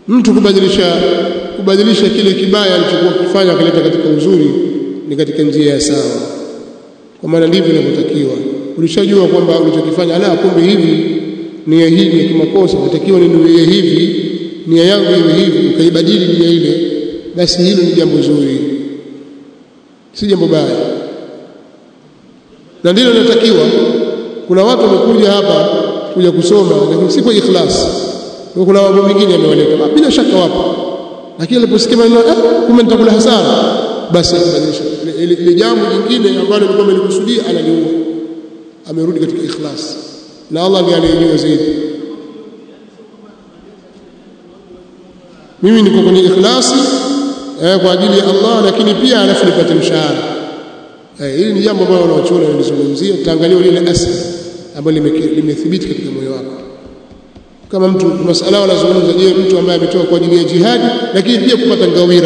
mtu kubadilisha kubadilisha kile kibaya alichokuwa kufanya kuleta katika uzuri ni katika njia ya sawa kwa maana ndivyo inavyotakiwa ulishajua kwamba ulichokifanya ala kumbe hivi nia hii ni kimakosa natakiwa ninuie hivi nia yangu iwe hivi ukaibadili nia ile basi hilo ni jambo zuri si jambo baya na ndilo linatakiwa kuna watu wamekuja hapa kuja kusoma lakini si kwa ikhlas kuna mambo mengine yamewaleta bila shaka wapo lakini aliposikia maneno ah kumbe nitakula hasara basi akabadilisha ile jambo jingine ambalo alikuwa amelikusudia analiua amerudi katika ikhlas na Allah ndiye anayejua zaidi mimi niko kwenye ikhlasi eh, kwa ajili ya Allah lakini pia alafu nipate mshahara eh, hili ni jambo ambalo wanaochuoni wanalizungumzia tutaangalia lile asli ambalo limethibiti katika moyo wako kama mtu masala wanazungumza je mtu ambaye ametoka kwa ajili ya jihadi lakini pia kupata ngawira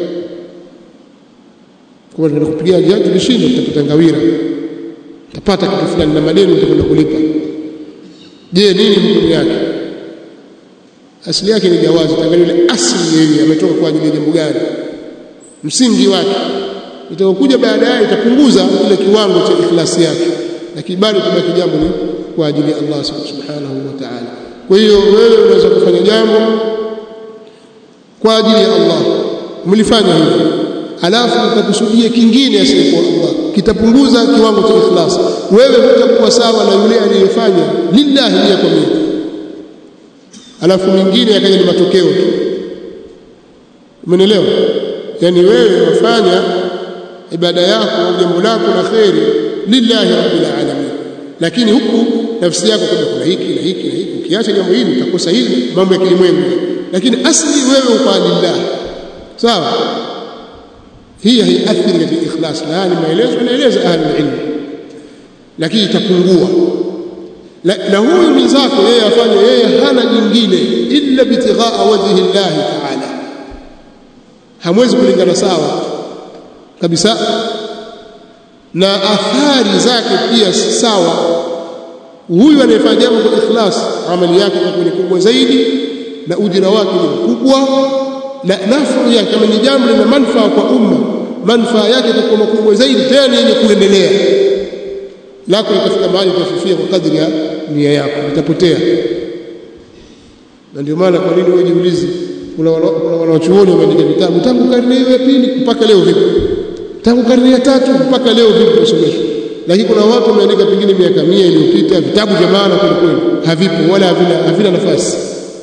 kwa hiyo kupigia jihadi tulishinda tutapata ngawira utapata kitu fulani na madeni utakwenda kulipa je nini hukumu yake asili yake ni jawazi tangalia ile asili yeye ametoka kwa ajili ya jambo gani msingi wake itakokuja baadaye itapunguza ile kiwango cha ikhlasi yake lakini bado kubaki jambo ni kwa ajili ya Allah subhanahu wa ta'ala kwa hiyo wewe unaweza kufanya jambo kwa ajili ya Allah mlifanya hivyo alafu utakusudia kingine asiyekuwa Allah kitapunguza kiwango cha ikhlas wewe hutakuwa sawa na yule aliyefanya lillahi ya kwa mimi alafu mingine yakaja ni matokeo tu umeelewa yani wewe wafanya ibada yako jambo lako la kheri lillahi rabbil alamin lakini huku nafsi yako kuna kuna hiki na hiki na hiki ukiacha jambo hili utakosa hili mambo ya kilimwengu lakini asli wewe uko lillah sawa hii haiathiri katika ikhlas na haya ni maelezo anaeleza ahli ilmu lakini itapungua na huyu mwenzako yeye afanye yeye hana jingine illa bitighaa wajhi llahi taala hamwezi kulingana sawa kabisa na athari zake pia si sawa huyu anayefanya jambo kwa ikhlas amali yake itakuwa ni kubwa zaidi na ujira wake ni mkubwa na nafuu yake kama ni jambo lina manufaa kwa umma manufaa yake itakuwa makubwa zaidi tena yenye kuendelea lako litafika mahali utafifia kwa kadri ya nia yako itapotea na ndio maana kwa nini wewe jiulize kuna wanachuoni wameandika vitabu tangu karne hiyo ya pili mpaka leo vipi tangu karne ya tatu mpaka leo vipi kusomeshwa lakini kuna watu wameandika pengine miaka mia iliyopita vitabu vya maana kweli kweli havipo wala havina, havina nafasi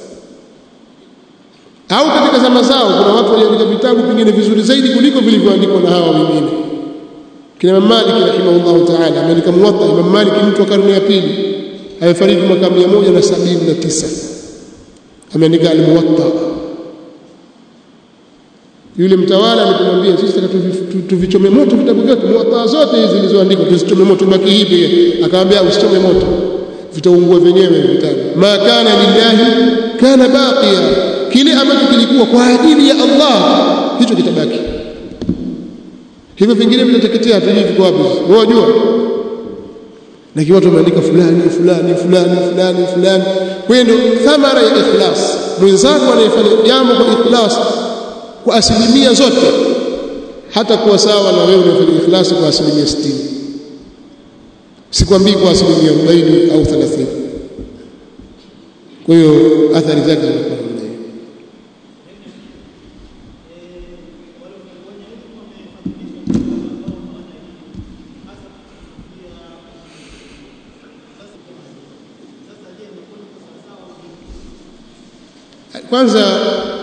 au katika zama zao kuna watu waliandika vitabu pengine vizuri zaidi kuliko vilivyoandikwa na hawa wengine kina Imam Malik rahimahullah ta'ala ameandika Muwatta Imam Malik mtu wa karne ya pili amefariki mwaka 179 ameandika al-Muwatta yule mtawala alipomwambia sisi tuvichome moto vitabu vyote Muwatta zote hizi zilizoandikwa tuzichome moto baki hivi akamwambia usichome moto vitaungua vyenyewe vitabu ma kana lillahi kana baqiya kile ambacho kilikuwa kwa ajili ya Allah hicho kitabaki hivyo vingine vinateketea hatujui viko wapi wewe unajua lakini watu wameandika fulani fulani fulani fulani fulani kwa hiyo ndio thamara ya ikhlas mwenzako anayefanya jambo kwa ikhlas kwa asilimia zote hata kuwa sawa na wewe unafanya ikhlas kwa asilimia 60 sikwambii kwa asilimia 40 au 30 kwa hiyo athari zake zinakuwa namna hiyo kwanza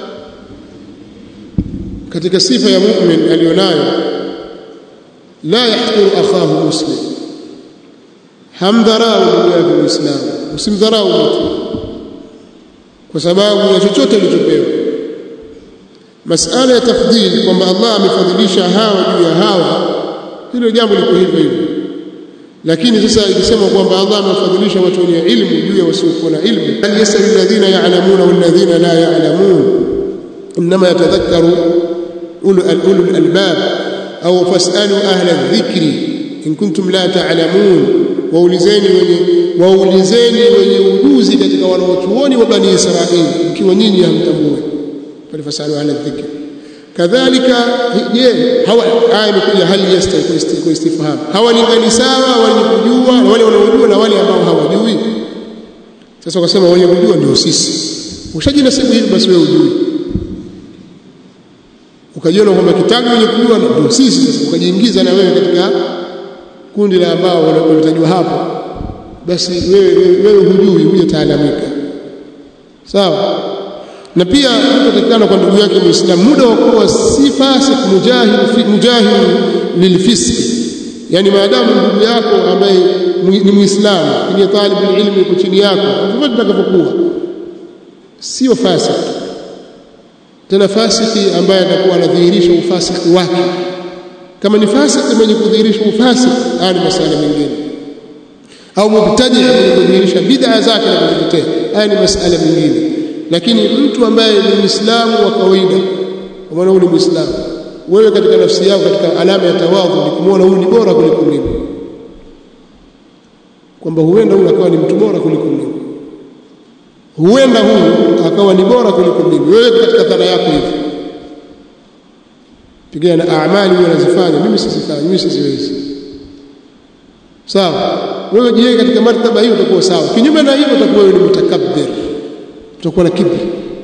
katika sifa ya mu'min alionayo la yahquru akhahu muslim hamdharau ndugu yake muislamu usimdharau mtu kwa sababu ya chochote alichopewa masala ya tafdhili kwamba Allah amefadhilisha hawa juu ya hawa hilo jambo liko hivyo hivyo lakini sasa ikisema kwamba Allah amefadhilisha watu wenye ilmu juu ya wasiokuwa na ilmu hal yasawi alladhina ya'lamuna walladhina la ya'lamun inma yatadhakkaru ulul albab au fasalu ahla adh-dhikri in kuntum la ta'lamun waulizeni wenye waulizeni wenye ujuzi katika wanaochuoni wa bani Israili mkiwa nyinyi hamtambui pale fasalu ala dhikr kadhalika je hawa aya imekuja hali yastawi kwa istifham hawalingani sawa wenye kujua na wale wanaojua na wale ambao hawajui sasa wakasema wenye kujua ndio sisi ushajinasibu hivi basi wewe ujui ukajiona kwamba kitabu wenye kujua ndio sisi sasa ukajiingiza na wewe katika kundi la ambao wanatajwa hapo basi wewe wewe hujui hujataalamika sawa na pia utatakana kwa ndugu yake muislamu muda wa kuwa si fasik mujahid mujahid lilfiski yani maadamu ndugu yako ambaye ni muislamu ni talib ilmu yuko chini yako vivyo tutakapokuwa sio fasik tena fasiki ambaye atakuwa anadhihirisha ufasiki wake kama ni fasiki mwenye kudhihirisha ufasiki haya ni masuala mengine au mubtadi mwenye kudhihirisha bid'a zake na kuzitetea haya ni masuala mengine lakini mtu ambaye ni muislamu wa kawaida kwa maana huyu ni muislamu wewe katika nafsi yako katika alama ya tawadhu ni kumwona huyu ni bora kuliko mimi kwamba huenda huyu akawa ni mtu bora kuliko mimi huenda huyu akawa ni bora kuliko mimi wewe katika dhana yako hivi pigana na amali wewe unazifanya mimi sizifanyi mimi siziwezi sawa wewe jiweke katika martaba hiyo utakuwa sawa kinyume na hivyo utakuwa wewe ni mutakabbir utakuwa na kibri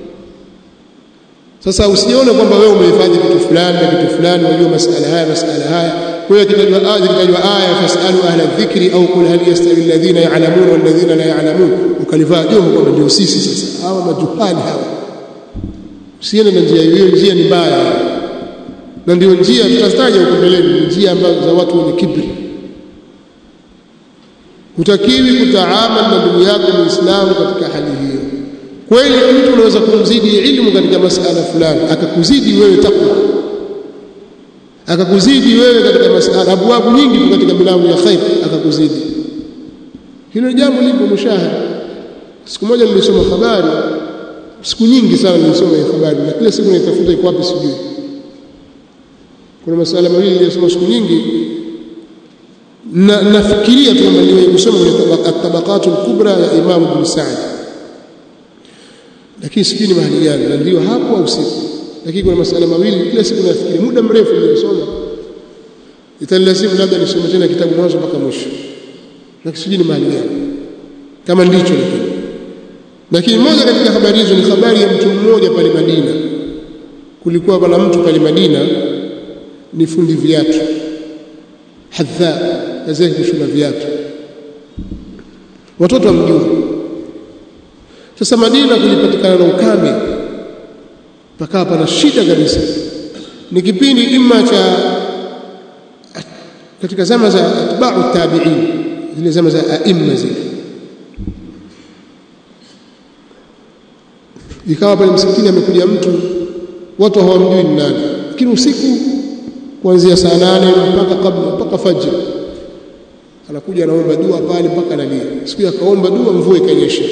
sasa usione kwamba wewe umehifadhi kitu fulani na kitu fulani unajua masala haya masala haya kwa hiyo kitajwa aya kitajwa aya fasalu ahla dhikri au kul hal yastawi alladhina ya'lamun wal ladhina la ya'lamun ukalivaa joho kwamba ndio sisi sasa hawa majuhali hawa usiende na njia hiyo njia ni mbaya na ndio njia tutataja huko mbeleni njia ambazo za watu wenye kibri hutakiwi kutaamal na ndugu yako muislamu katika hali hiyo kweli mtu unaweza kumzidi ilmu katika masala fulani akakuzidi wewe takwa akakuzidi wewe katika masala abwabu nyingi katika milango ya khair akakuzidi hilo jambo lipo mushahada siku moja nilisoma habari siku nyingi sana nilisoma hii habari na kila siku naitafuta iko wapi sijui kuna masala mawili niliyosoma siku nyingi na nafikiria tu kwamba niwe kusoma kwenye tabaqatu kubra ya Imam Ibn Sa'd lakini sijui ni mahali gani na ndio hapo au siku lakini kuna masala mawili kila siku nafikiria muda mrefu nimesoma italazimu labda nisome tena kitabu mwanzo mpaka mwisho lakini sijui ni mahali gani kama ndicho lakini lakini moja katika habari hizo ni habari ya mtu mmoja pale Madina kulikuwa bwana mtu pale Madina ni fundi viatu hadha kazi yake kushona viatu watoto wamjua sasa Madina kulipatikana na ukame pakawa pana shida kabisa ni kipindi imma cha katika zama za atba'u tabi'in zile zama za aimma zile ikawa pale msikitini amekuja mtu watu hawamjui ni nani lakini usiku kuanzia saa nane mpaka kabla mpaka fajr anakuja anaomba dua pale mpaka analia siku akaomba dua mvua ikanyesha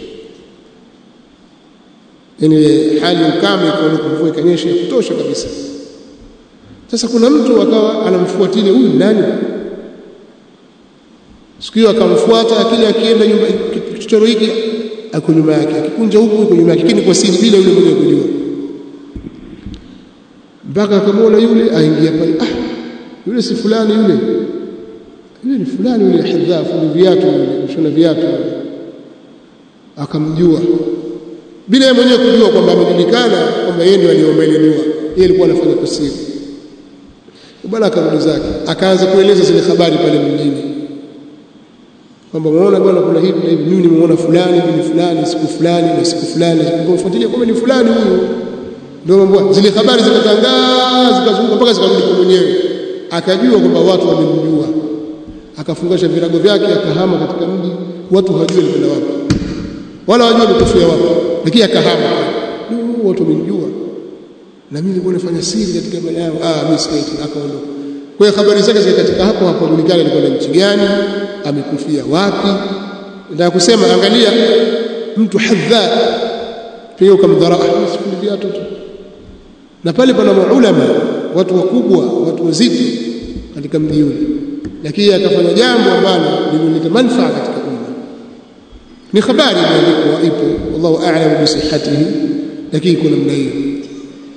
yani hali ukame ikaondoka mvua ikanyesha ya kutosha kabisa sasa kuna mtu akawa anamfuatilia huyu nani siku hiyo akamfuata kile akienda nyumba kichochoro hiki ako nyuma yake akikunja huku yuko nyuma yake lakini kwa siri bila yule mwenye kujua mpaka akamwona yule aingia pale ah yule si fulani yule yule ni fulani yule hadhafu ni viatu mshona viatu akamjua bila yeye mwenyewe kujua kwamba amejulikana kwamba yeye ndiye aliomba ile dua yeye alikuwa anafanya kwa siri bwana akarudi zake akaanza kueleza zile habari pale mjini kwamba muona bwana kuna hivi na hivi mimi nimeona fulani ni fulani siku fulani na siku fulani kumfuatilia kwamba ni fulani huyo ndio mambo zile habari zikatangaa zikazunguka mpaka zikarudi kwa mwenyewe akajua kwamba watu wamemjua akafungasha virago vyake akahama katika mji watu hawajui alikwenda wapi wala hawajui ametofia wapi lakini akahama watu wamemjua na mimi nilikuwa nafanya siri katika bala yao ah mimi sikaiti akaondoka kwa hiyo habari zake zikatika hapo hapo julikana alikuwa nchi gani amekufia wapi ndio kusema angalia mtu hadha pia ukamdharaa sifundi viatu tu na pale pana maulama watu wakubwa watu wazito katika mji ule lakini akafanya jambo ambalo lilileta manufaa katika umma ni habari imeandikwa ipo wallahu a'lam bi sihhatihi lakini kuna namna hiyo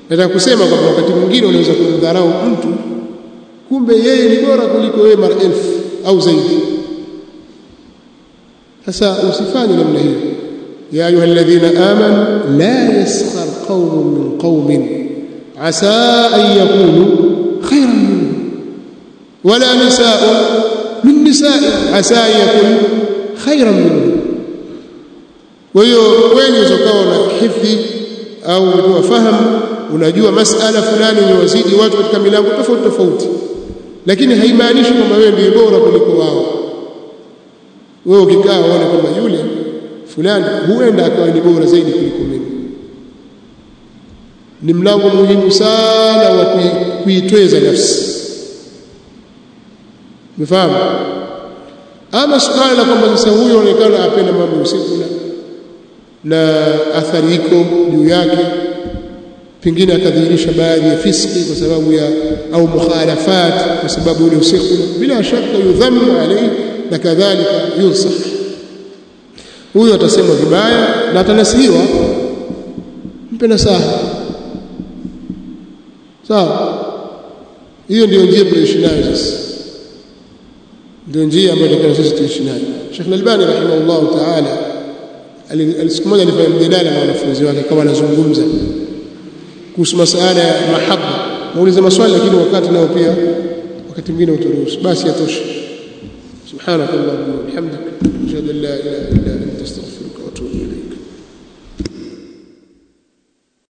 nataka kusema kwamba wakati mwingine unaweza kumdharau mtu kumbe yeye ni bora kuliko wewe mara elfu au zaidi sasa usifanye namna hiyo ya ayuha alladhina amanu la yaskhar qaumun min qaumin asa an yakunu khayran minhum wala nisaa'un min nisaa'in asa an yakunu khayran minhum kwa hiyo wewe ukawa na hifdhi au umetoa fahamu unajua masala fulani ni wazidi watu katika milango tofauti tofauti lakini haimaanishi kwamba wewe ndiye bora kuliko wao wewe ukikaa uone kwamba yule fulani huenda akawa ni bora zaidi kuliko mimi ni mlango muhimu sana wa kuitweza nafsi umefahamu ama suala la kwamba sasa huyo anaonekana apenda mambo usiku na na athari iko juu yake pengine akadhihirisha baadhi ya fiski kwa sababu ya au mukhalafat kwa sababu ule usiku bila shaka yudhamu alayhi na kadhalika yunsah huyo atasemwa vibaya na atanasihiwa mpe nasaha sawa hiyo ndio njia tunaishi nayo sasa ndio njia ambayo tunataka sisi tuishi nayo Sheikh Al-Albani rahimahullah ta'ala siku moja alifanya mjadala na wanafunzi wake kama anazungumza kuhusu masuala ya mahaba muulize maswali lakini wakati nao pia wakati mwingine utaruhusu basi yatosha subhanakallahumma wa bihamdika ashhadu an la ilaha illa